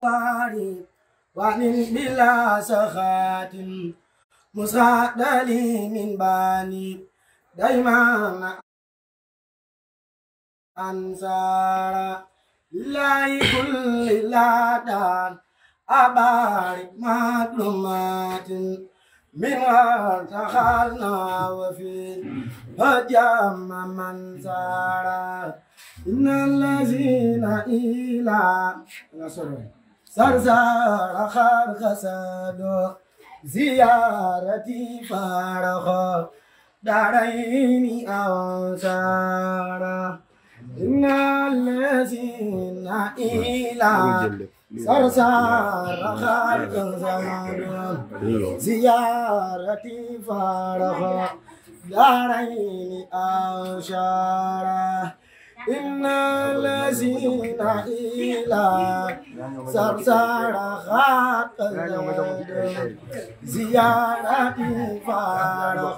وعن بلا سخات مسعد لي من باني دايما أنصار لله كل لادان أبارك معلومات منها دخلنا وفي هجم من سار إن الذين إلى سرسار خار خساد زيارتي فارخ دارين أنصار إن الذين إلى سرسار خار خساد زيارتي فارخ دارين أنصار إن الذين إلى سرسار خاق زيارة فارخ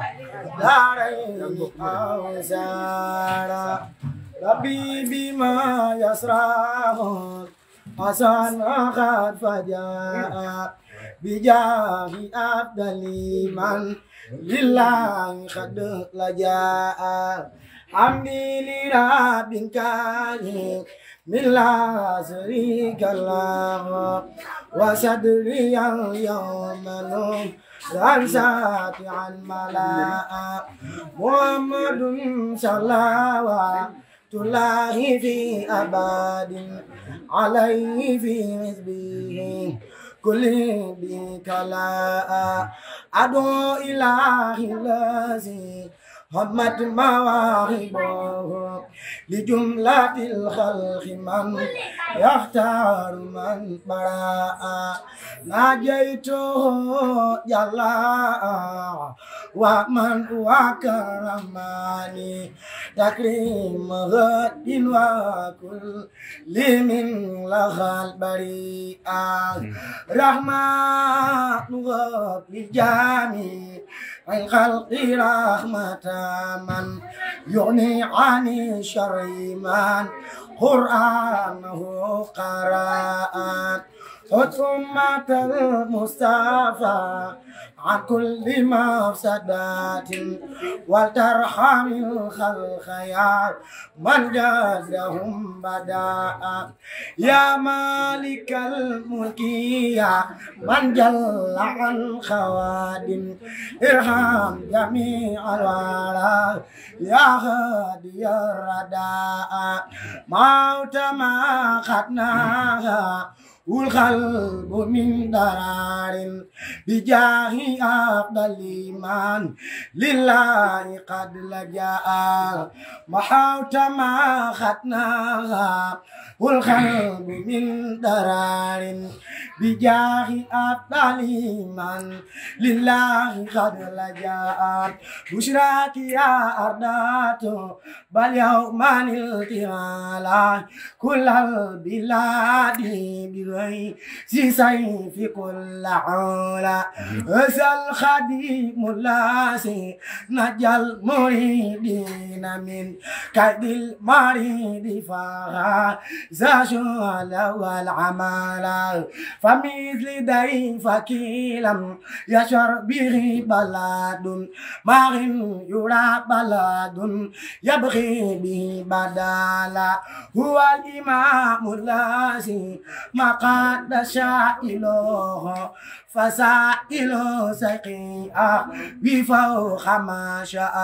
دارين أوزار ربي بما يسراه حسن قد فجاء بجاه أفضل من لله قد لجاء حمدي لرب كريم من لا شريك له وصدري اليوم نور ساتعا ملاء محمد صلوات الله في أبد عليه في حزبه كل بكلاء أدعو إله الذي همت مواهبه لجملة الخلق من يختار من براء ناجيته جلاء ومن وكرماني تكريم غد وكل من لها البريئة رحمة غد للجميع الخلق رحمة من يغني عن شر من قرآنه قراءة حكمة المصطفى عن كل مفسدات ولترحم الخلق يا من جازهم بداء يا مالك الملك يا من جل عن خواد ارحم جميع الورى يا هادي الرداء موت ما خدناها والقلب من درار بجاه أفضل من لله قد لجأ محوت ما خدناها والقلب من درار بجاه أفضل من لله قد لجأ بشراك يا أردات بل يوم التهالا كل البلاد بغير سيف كل علا أسأل خديم اللاسي نجى المريدين من كيد المريد فها زاشل والعمال فمثل ضيفك لم يشر به بلاد ما يرى بلاد يبغي به بدالا هو الإمام اللاسي ما قد شائله فسائل سقيا بفوق ما شاء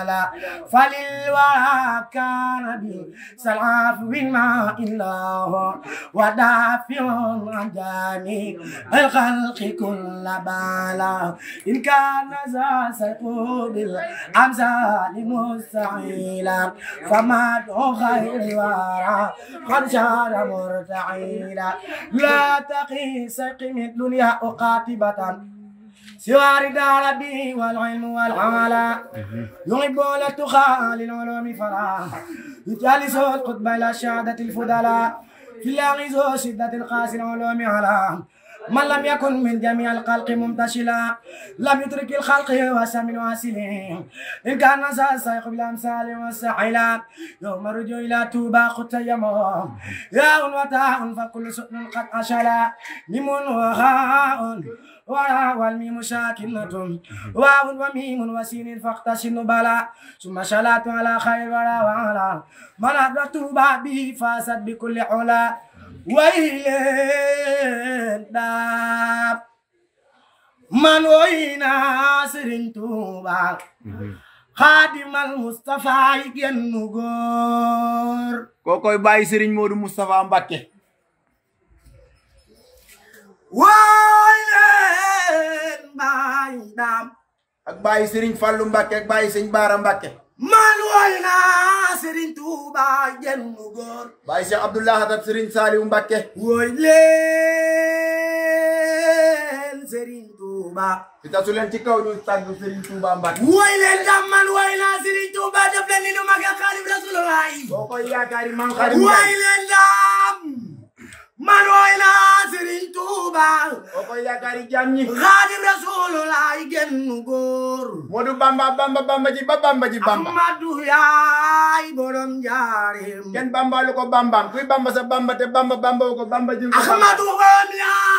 فللورى كان بسلعف بالماء الله ودافع عن جميع الخلق كل بالا إن كان ذا سيقول بالأمثال مستعيلا فما خير ورى قد شار مرتعيلا لا تقي سقم الدنيا قاتبة سوى رداء ربي والعلم والعمل يحب التقى للعلوم فلا يجالس القطب إلى شهادة الفضلاء في الأغيظ شدة القاس العلوم على من لم يكن من جميع الخلق ممتشلا لم يترك الخلق وسم واسلين إن كان سيق بالأمثال والسحيلا يوم رجو إلى توبا خط يمون يا وتاء فكل سؤل قد أشلا ميم وهاء وراء والميم ساكنة واو وميم وسين فاقتسن بلا ثم شلات على خير ولا وعلا من أدركت به فاسد بكل علا ويلين داب من وينا سرين توبا خادم المصطفى ينغور kookoy bàyyi Serigne Modou Moustapha Mbacké ويلين باي دام ak bàyyi Serigne Fallou Mbacké ak bàyyi Sëñ Baara Mbacké man wayna Serigne Touba yengor bàyyi Cheikh Abdoulaye Hatab Serigne Saliou Mbacké woy leen Serigne Touba fi tasu leen ci kaw ñu tàgg Serigne Touba Mbacké woy leen dam man wayna Serigne Touba def leen ni nu magal Xaadim Rasulullah kookoy yaakaari Maam Xaadim woy Njaay leen dam man wayna Serigne Touba kookoy yaakaari jaam ñi Xaadim Rasulullah genn góor Modou Bamba Bamba Bamba ji ba Bamba ji Bamba Ahmadu yaay borom njaareem kenn bambalu ko bambaam kuy bamba sa bamba te bamba bamba wu ko bamba ji ko bamba Ahmadu borom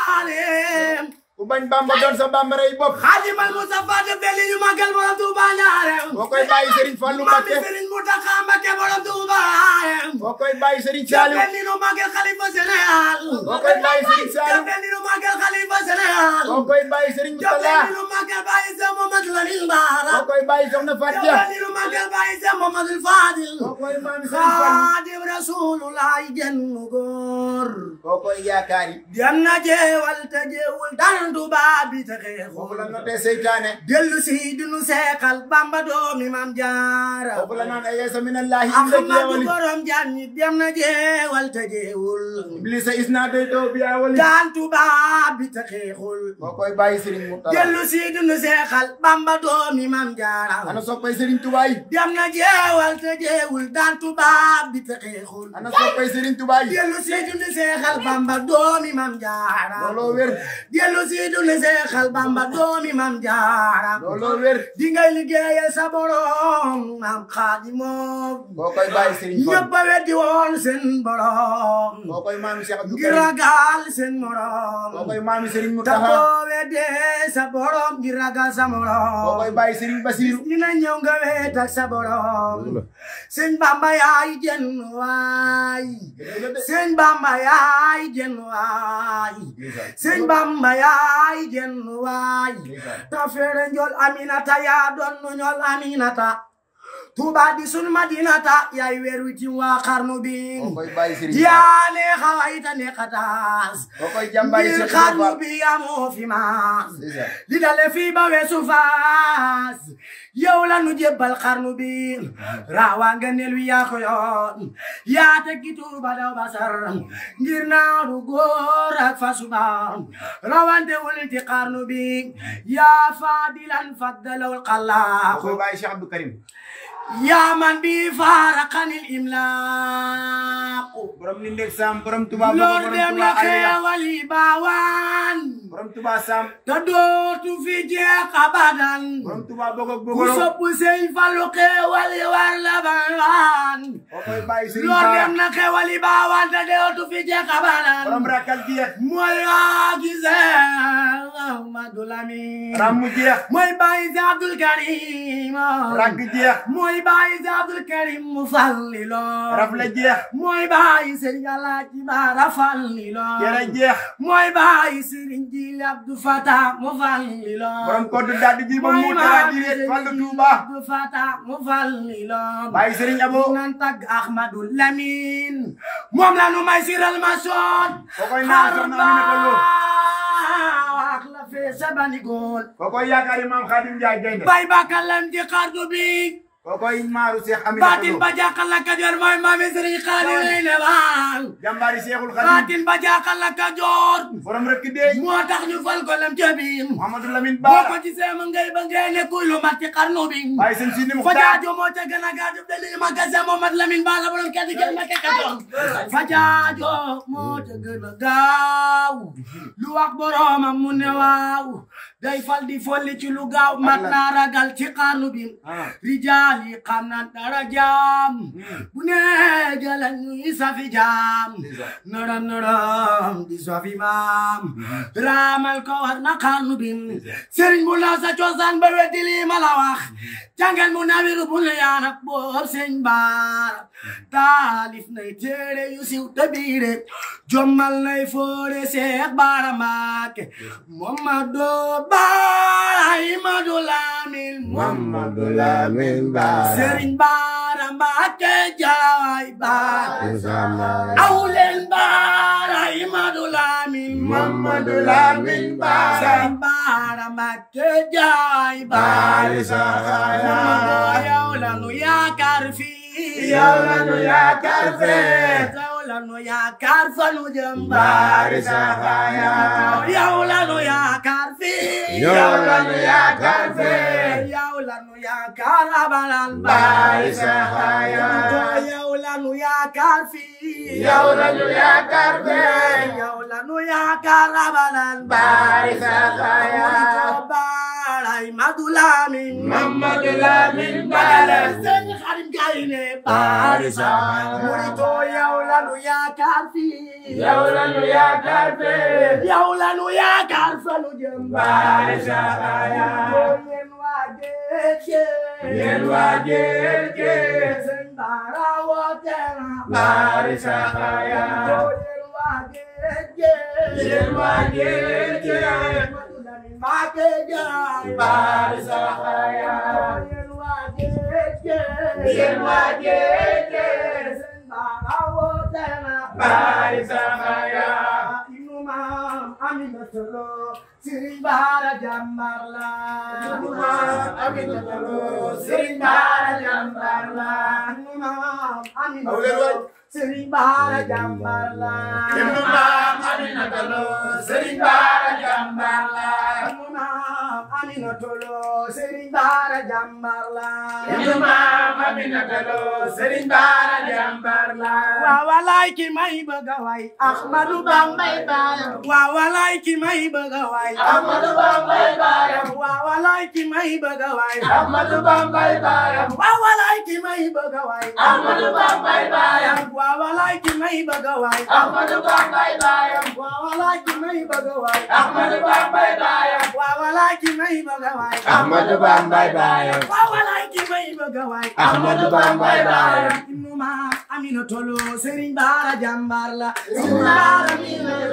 njaareem ku bañ bamba doon sa bamba rey bopp Xaadimal Mustafa de belli ñu magal borom Tuuba njaareem koo koy bàyyi Serigne Fallou Mami Mbacké Serigne Mountakha Mbacké borom Tuuba njaareem koo koy bàyyi Serigne Saliou belli ñu magal xalifa Sénégal koo koy bàyyi Serigne Saliou belli ñu magal xalifa Sénégal koo koy bàyyi Serigne Moustapha belli ñu magal bàyyi Seex Mamadu Lamin Baara koo koy bàyyi Soxna Fatia belli ñu magal bàyyi Seex Mamadu Fadil koo koy maami Serigne Fallou Xaadim Rasulullah genn góor koo koy yaakaari dem na jeewal te jeewul daan tubaab bi te foofu la xeexul notee seytaane dellu si dunu seexal bamba doomi mam jaara foofu la naan ayesa minallahi illa ahmadu jeewali borom jaan ñi dem na jeewal te jeewul iblisa isna doy doo biya wali daan tubaab bi te xeexul koo koy bàyyi Serigne Mourtala dellu si dunu seexal bamba doomi mam jaara ana soppay Serigne Touba yi dem na jeewal te jeewul daan tubaab bi te xeexul ana soppay Serigne Touba yi dellu si dunu seexal bamba doomi mam jaara looloo wér dellu si dunu seexal bamba doomi mam jaara looloo wér di ngay liggéeyal sa borom maam xaadimoom koo koy bàyyi Serigne ñëpp Fallou a weddi woon seen borom koo koy maami Cheikh Abdou ngir Karim ragal seen koo morom koy maami Serigne te Mountakha boo weddee sa borom ngir ragal sa koo koy morom bàyyi Serigne Bassirou dina ñëw nga weet ak sa borom sëñ Bamba yaay jën waay sëñ Bamba yaay jën waay sëñ Bamba yaay jën waay ta feere njol aminata yaa doon nu ñol aminata Tuuba di sun madinata yaay weer wi ci waa xarnu bi koo koy bàyyi Serigne Fall yaa ne xawayta ne xataas koo koy jàmbaari ngir Cheikh xarnu Fall bi amoo fi maas c'est ça li dale fii ba weesu faas yow la nu jébbal xarnu bi raawaa nga nel wi yaa ko yoon yaa tekki Tuuba daw basar ngir naaru góor ak fasuba rawante wul ci xarnu bi yaa faadilan faddalawul koo koy xallaaxu bàyyi Cheikh Abdou Karim yaa man bi faaraqanil imlaaqu borom ni ndeg Sam borom Touba Bogo loor borom dem Touba na Aliya xeewali baawaan borom Touba Sam te dootu fi jeex abadan borom Touba Bogo ku Bogo sopp sëñ Fallu xeewali war la baawaan koo koy bàyyi Serigne loor Bara dem na xeewali baawaan te dootu fi jeex abadan borom rakal jeex mooy waa gisee Ahmadu Lamin ram mu jeex mooy bàyyi si Abdul Karim ragg jeex mooy bàyyi si Abdul Karim mu falli lool raf la jeex mooy bàyyi sëriñ Alaaji Baara falli lool jere jeex mooy bàyyi sëriñ Jili Abdu Fata mu falli lool borom koddu dadd ji ba mu dara di reet fallu Touba Abdu Fata mu falli lool bàyyi Serigne Abo nan tag Ahmadu Lamin moom la nu may siral ma soon koo koy naan soxna Aminata Lo wax la fee sabani góol koo koy yaakaari Maam Khadim Ndiaye gaynde bay bakalam ci xardu bi kokoy maaru Cheikh Amina baatin ba jaaxal la Kajoor mooy maami Sëriñ Xaadim ne waaw jàmbaari Cheikhul Khadim baatin ba jaaxal la Kajoor borom rek deey moo tax ñu fal ko lem ca biir Mouhamadou Lamine boo ko Bara gisee ma ngay ba ngay ne kuy lu mat ci xarnu bi waaye seen Sidi fa Muxtaar jaajo moo ca gën a gaaju dali ma gase Mohamad Lamine Ba la borom kedd jël ma ke Kajoor fa jaajo moo ca gën a gaaw lu wax boromam mu ne waaw day fal di folli ci lu gaaw mat naa ragal ci xarnu bi ah rijaal yi xam na dara jaam bu ne jëlan ñuy safi jaam norom norom di safi maam raamal ko war na xarnu bi sëriñ bu la sa cosaan ba weddi lii ma la wax jàngal mu nawiru bu ne yaanak boob sëñ baara taalif nay téere yu siw te biire jommal nay foore seex baara maake Mamadu Baara Imadu Lamin Mamadou Lamine Bara Sëriñ Baara Mbàkke jaay baara Usama awleen Baara Imadu Lamin Mamadou Lamine Bara Sëriñ Baara Mbàkke jaay baara Baari Saxaaya Mamadu yow la nu yaakaar fii Yow la nu yaakaar fee. yow la nu yaakaar fa nu jëm Baari Saxaaya yow la nu yaakaar fii Yow la nu yaakaar fee. yow la nu yaakaar abalan Baari Saxaaya yow la nu yaakaar fii Yow la nu yaakaar fee. yow la nu yaakaar abalan Baari Saxaaya Baray Madu Lamin Mamadou Lamine Bara Sëñ Xadim Gayne Baari Saxaaya Murito yow la nu yaakaar fii Yow la nu yaakaar fee. yow la nu yaakaar fa nu jëm Baari Saxaaya yéen waa géej Yéen waa géej gi. Sëñ Bara woote na Baari Saxaaya yéen waa géej Yéen waa géej gi. Madu Lamin Mbàkke jaay Baari Saxaaya yéen waa géej Yéen waa géej gi. Sëñ Bara woote na Baari Saxaaya Inu maam Aminata Lo Sëriñ Bara jàmbaar la Inu maam Aminata Lo Sëriñ Bara jàmbaar la Inu maam Aminata Aw leen Lo waay. Sëriñ Bara jàmbaar la Ibnu maam Aminata Lo Sëriñ Bara jàmbaar la Inu maam Aminata Lo Sëriñ Bara jàmbaar la Ibnu maam Aminata Lo Sëriñ Bara jàmbaar la waaw walaay ki may bëgg a way Ahmadu Bambay baayam waaw walaay ki may bëgg a way Ahmadu Bambay baayam waaw walaay ki may bëgg a way Ahmadu Bambay baayam waaw walaay ki may bëgg a way Ahmadu Bambay baayam waaw walaay ki may bëgg a way Ahmadu Bambay baayam waaw walaay ki may bëgg a way Ahmadu Bambay baayam waaw walaay ki may bëgg a way Ahmadu Bambay baayam waaw walaay ki may bëgg a way Ahmadu Bambay baayam Ibnu maam Aminata Lo Sëriñ Bara jàmbaar la Sëriñ Bara mi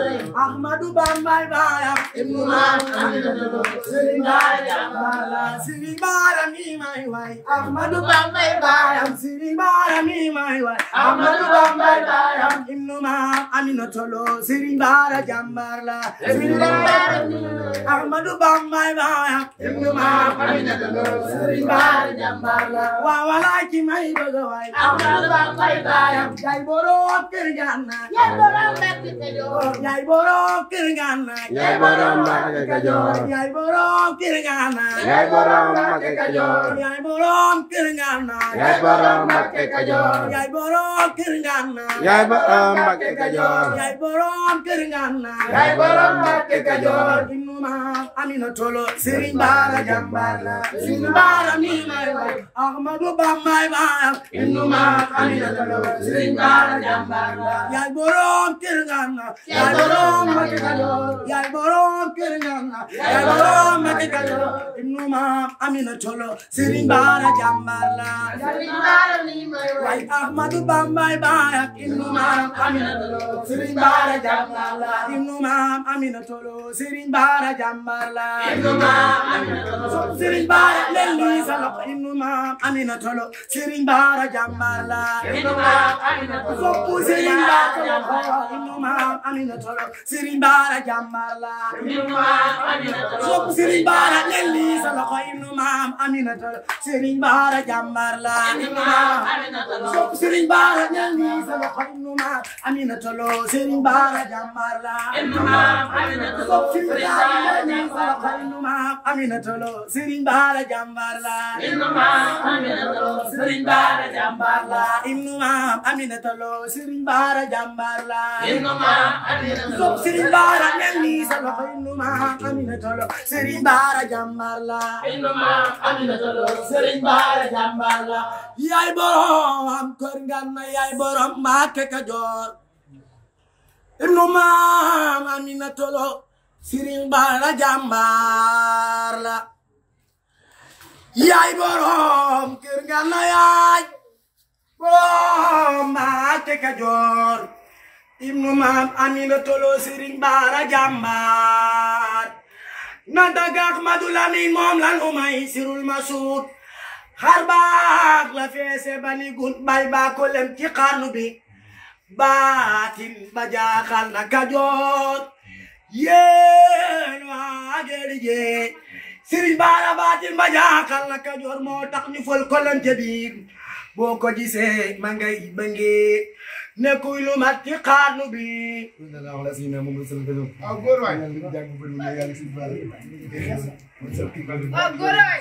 Ahmadu Bambay baayam Ibnu maam Aminata Lo Sëriñ Bara jàmbaar la Sëriñ Bara mi may way Ahmadu Bambay baayam Sëriñ Bara mi may way Ahmadu Bambay baayam Ibnu maam Aminata Lo Sëriñ Bara jàmbaar la Sëriñ Bara mi Ahmadu Bambay baayam Ibnu maam Aminata Lo Sëriñ Bara jàmbaar la waaw walaay ki may bëgg a way Ahmadu Bambay baayam yaay borom kër Gànnaar Yaay borom Mbàkke Kajoor yaay borom kër Gànnaar Yaay borom Mbàkke Kajoor yaay borom kër Gànnaar Yaay borom Mbàkke Kajoor yaay borom kër Gànnaar Yaay borom Mbàkke Kajoor yaay borom kër Gànnaar Yaay borom Mbàkke Kajoor yaay borom kër Gànnaar Yaay borom Mbàkke Kajoor Ibnu maam Aminata Lo Sëriñ Bara jàmbaar la Sëriñ Bara mi may way Ahmadu Bambay baayam Ibnu maam Aminata Lo Sëriñ Bara jàmbaar la yaay borom kër Gànnaar yaay borom Mbàkke Kajoor yaay borom kër Gànnaar yaay borom Mbàkke Kajoor Ibnu maam Aminata Lo Sëriñ Bara jàmbaar la Sëriñ Bara mi may way waay Ahmadu Bambay baayam Ibnu maam Aminata Lo Sëriñ Bara jàmbaar la Ibnu maam Aminata Lo Sëriñ Bara jàmbaar la Ibnu maam Aminata Lo Sëriñ Bara leen lii sa loxo Ibnu maam Aminata Lo Sëriñ Bara jàmbaar la Ibnu maam Aminata Lo Soppu Sëriñ Bara loxo Ibnu maam Aminata Lo Sëriñ Bara jàmbaar la sopp Serigne Bara leen lii sa loxo ibnu maam Aminata Serigne Bara jàmbaar la sopp Serigne Bara leen lii sa loxo ibnu maam Aminata Lo Serigne Bara jàmbaar la sopp Serigne Bara leen lii sa loxo ibnu maam Aminata Lo Serigne Bara jàmbaar la Serigne Bara jàmbaar la ibnu maam Aminata Lo Serigne Bara jàmbaar la sopp Serigne Bara leen lii sa loxo ibnu maam Aminata Lo Serigne Bara jàmbaar la Serigne Bara jàmbaar la yaay borom kër Ngana yaay borom Mbàkke Kajoor ibnu maam Aminata Lo Serigne Bara jàmbaar la yaay borom kër Ngana yaay borom Mbàkke Kajoor ibnu maam Aminata Lo Serigne Bara jàmbaar nanta gaak Madu Lamin moom lan umay sirul masuud xar baax la feese bani gun bay baa ko lem ci xarnu bi baatin ba jaaxal na Kajoor yéen waa geeri jee Serigne Bara baatin ba jaaxal na Kajoor moo tax ñu fol ko lem ca biir boo ko gisee ma ngay bëngee nekkuy lu mat ci xarnu bi aw góor waay waaw góor waay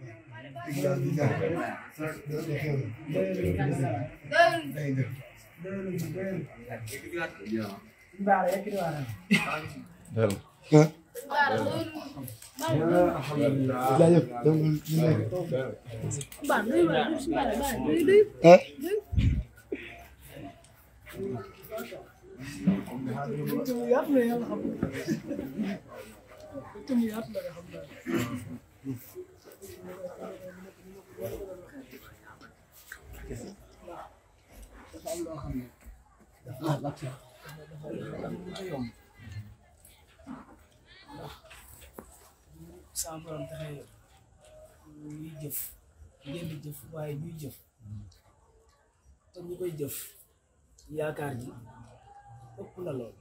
saa borom taxe ñuy jëf ngeen di jëf waaye ñuy jëf te ñu koy jëf yaakaar ji ëpp na lool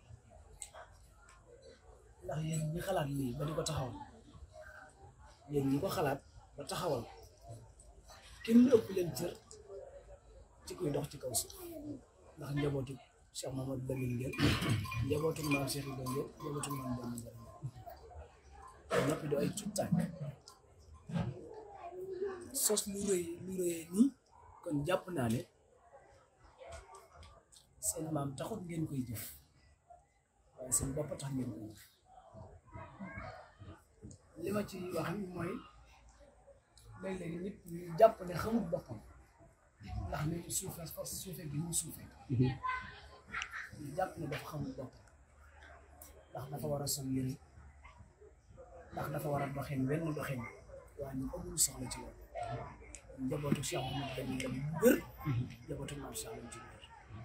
ndax yéen ñi xalaat lii ba di ko taxawal yéen ñi ko xalaat ba taxawal kenn ëpp leen cër ci kuy dox ci kaw suuf ndax njabootu Cheikh Mamadou Lamine ngeen njabootu maam Cheikh Ibrahima ngeen njabootu maam Bamba ngeen noppi do ay tuut tànk sos lu rëy lu rëy nii kon jàpp naa ne seen maam taxut ngeen koy jëf waaye seen bopp tax ngeen koy jëf li ma ci wax mooy léeg-léeg nit ñu jàpp ne xamul boppam ndax ni mu suufee force suufee gi mu suufee ñu jàpp ne dafa xamul boppam ndax dafa war a sol yëre ndax dafa war a doxin wenn doxin waaye ñu amul soxla ci loolu njabootu Cheikh Mouhamed dañuy dem bu wér njabootu maam Cheikh lañ ci wér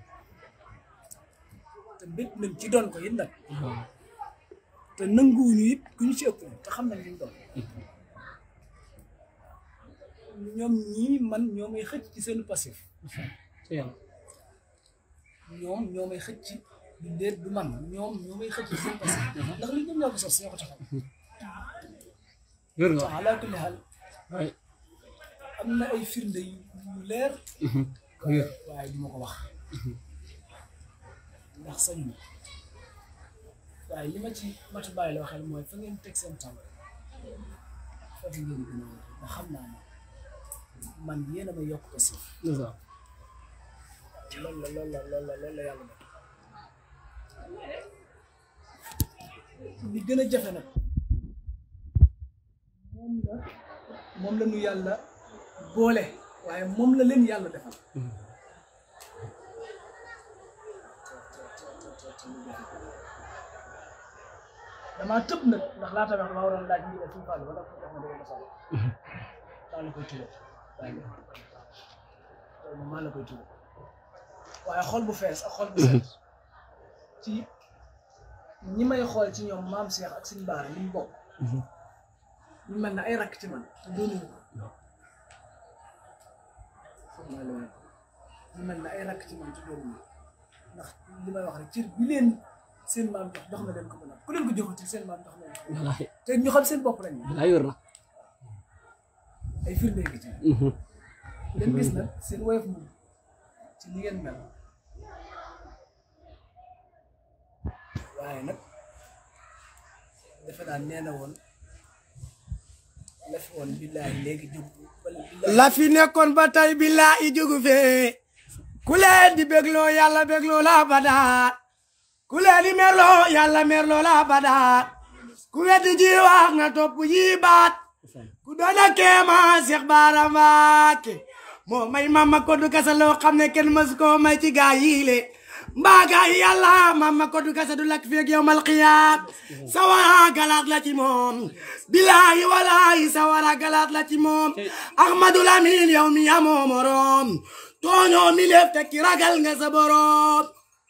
te bét nañ ci doon ko it nag te nanguwuñu it ku ñu ci ëpp te xam nañ li ñu doon ñoom ñii man ñoo may xëcc ci seen passif ñoom ñoo may xëcc du déet du man ñoom ñoo may xëcc ci seen passif ndax li ñoom ñoo ko sos ñoo ko taxaw wér nga waaw ala kulli xaal waay am na ay firnde yu yu leer wér waaye du ma ko wax ndax sañ ma waaye li ma ci matu bàyyi la waxal mooy fa ngeen teg seen tànk foofu ngeen gën a wér ndax xam naa ne man yéen a ma yokk ko si c'est ça loolu la loolu la loolu la loolu la yàlla def li gën a jafe nag moom la moom la ñu yàlla boole waaye moom la leen yàlla defal damaa tëb nag ndax laata wax ma waroon laaj ndigal suñu fàll wala ko jox ma dama sall daa la koy tuba waaye loolu maa la koy tuba waaye xol bu fees ak xol bu set ci ñi may xool ci ñoom maam Cheikh ak suñu baara li ñu bokk ñu mel ne ay rakk ci man te doonuñu ko foog naa loolu ñu mel ne ay rakk ci man te doonuñu ko ndax li may wax rek cër bi leen seen maam jox jox na leen ko ba nag ku leen ko joxati seen maam ndax loolu wallaahi te ñu xam seen bopp lañ wallaahi wér na ay firnde ngi ci leen gis nag seen woyof moom ci li ngeen mel waaye nag defe naa nee na woon la fi woon billaahi léegi jóg wala billaahi la fi nekkoon ba tey billaahi jógu fee ku leen di bégloo yàlla bégloo la badaa ku leen di merloo yàlla merloo la badaa ku weddi ji wax nga topp yi baat ku doona keema Seex Baara Mbàkke moo may mama ko du kasa loo xam ne kenn mësu koo may ci gaa yi le mbaa gaa yi yàlla mama ko du kasa du lakk feeg yowmal qiyaam sawara galaat la ci moom bilaahi walaahi sawara galaat la ci moom ahmadu lamin yow mi amoo morom tooñoo mi lef te ki ragal nga sa borom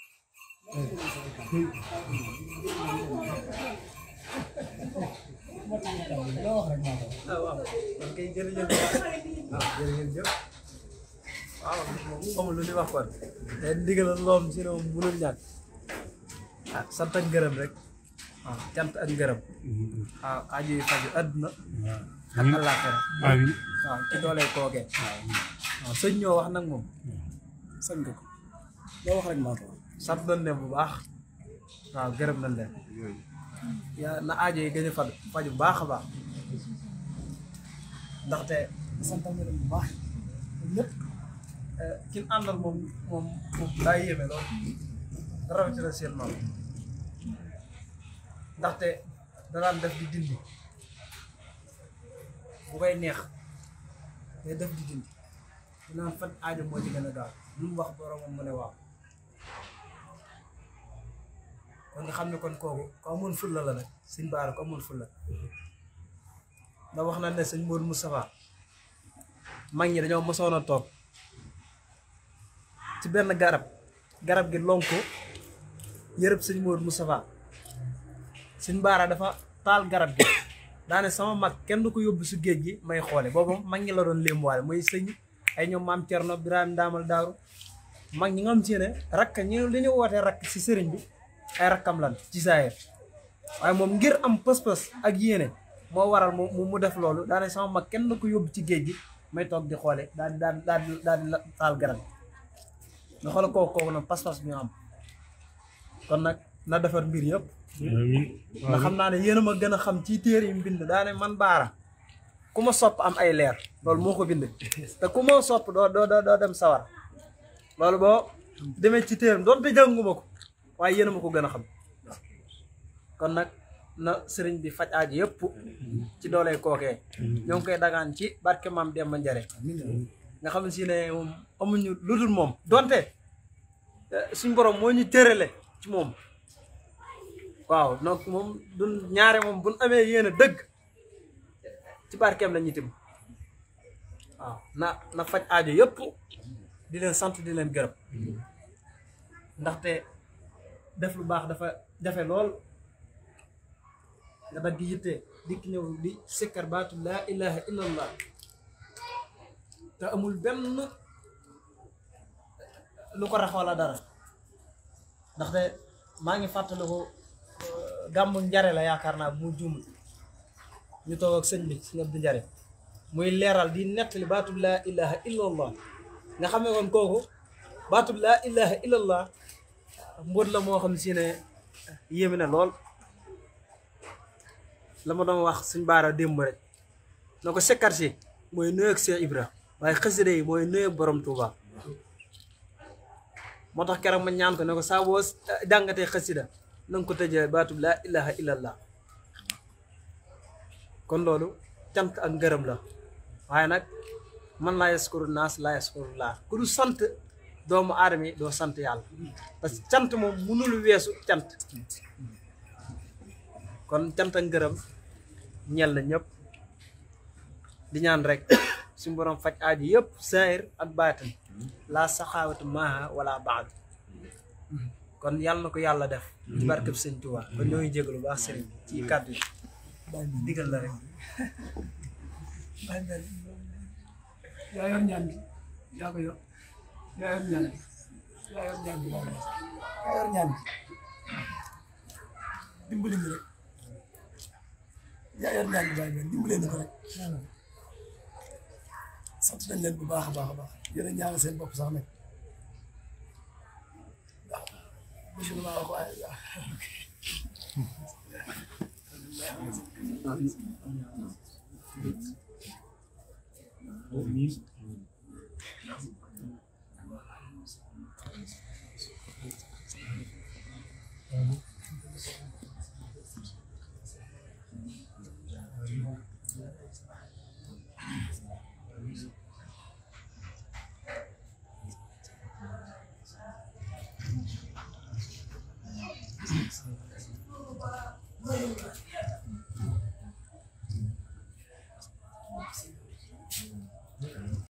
ah waaw man kay jërëjëf waaw jërëjëf waaw moom xamul lu ñuy wax kon te ndigal loom si ne moom mënul ñàkk ah sant ak ngërëm rek waaw cant ak ngërëm waaw aajo yi faju àdduna ak àllaaxira waaw ci doole kookee waaw sëñ ñoo wax nag moom sañ nga ko loo wax rek maa ko wax sant nañ leen bu baax waaw gërëm nañ leen yaa na aajo yi gën a faju faju bu baax a baax ndaxte santal nga leen bu baax lépp kin àndal moom moom moom daa yéeme lool rawatina seen maam ndaxte danaan def di dindi bu koy neex day def di dindi dinaan fan aajo moo ci gën a gaaw lu mu wax boromam mu ne waaw kon nga xam ne kon kooku ko amoon fulla la nag sëñ Baara ko amoon fulla ndax wax na ne sëñ Modou Moustapha mag ñi dañoo mosoon a toog ci benn garab garab gi lonko yërëb sëñ Modou Moustapha sëñ Baara dafa taal garab gi daane sama mag kenn du ko yóbbu si géej gi may xoole boobu mag ñi la doon léemuwaale mooy sëñ ay ñoom maam Thierno Birame Daamal Daaru mag ñi nga xam si ne rakk ñi li ñu wootee rakk si sëriñ bi ay rakkam lan ci saayir waaye moom ngir am pës-pës ak yéene moo waral mu mu def loolu daane sama mag kenn du ko yóbbu ci géej gi may toog di xoole daal di daal di daal di daal di taal garab gi nga xool kooku kooku nag pas-pas bi ñu am kon nag na defar mbir yëpp ndax xam naa ne yéen a ma gën a xam ci téere yi mu bind daane man baara ku ma sopp am ay leer loolu moo ko bind te ku ma sopp doo doo doo dem sawar loolu boo demee ci téeram doonte jànguma ko waaye yéen a ma ko gën a xam kon nag na sëriñ bi faj aaji yëpp ci doole kookee ñoo ngi koy dagaan ci barke maam Demba Njare nga xam si ne moom amuñu lu dul moom donte suñ borom moo ñu tërale ci moom waaw donc moom du ñaare moom buñ amee yéen a dëgg ci barkeem la ñuy tim waaw na na faj aajo yëpp di leen sant di leen gërëm ndaxte def lu baax dafa jafe lool nga dagg yitte dikk ñëw di sikkar baatu laa ilaha illallah te amul benn lu ko rax wala dara ndaxte maa ngi fàttaliku gàmmu njare la yaakaar naa bu mu juumul ñu toog ak sëñ bi sëñ Abdou Njare muy leeral di nettali baatub laa ilaha illallah nga xam ne kon kooku baatub laa ilaha illallah mbóot la moo xam si ne yéeme na lool la ma doon wax suñ baara démb rek na ko sekkar si mooy nuyu ak Cheikh Ibra waaye xasida yi mooy nuyu ak borom Touba moo tax keroog ma ñaan ko ne ko saa boo jàngatee xasida na nga ko tëjee baatub laa ilaha illallah kon loolu cant ak ngërëm la waaye nag man laa yaskuru naas laa yaskuru laa ku du sant doomu aadama yi doo sant yàlla parce que cant moom mënul weesu cant kon cant ak ngërëm ñel na ñëpp di ñaan rek suñu borom faj aaji yëpp saahir ak baatin laa saxaawatu maaha wala baadu kon yàlla na ko yàlla def ci barkeb sëñ Tuubaa kon ñoo ngi jégalu baax sëriñ ci kàddu yi digal la rek bàyyi mel yaa yor ñaan gi yaa ko yor yaa yor ñaan gi yaa yor ñaan gi yaa yor ñaan gi dimbali ñu rek yaa yor ñaan bi bàyyi ngeen dimbalee ñu ko rek sant nañ leen bu baax a baax a baax yéen a ñaanal seen bopp sax nag waaw monsieur le maire waaye waaw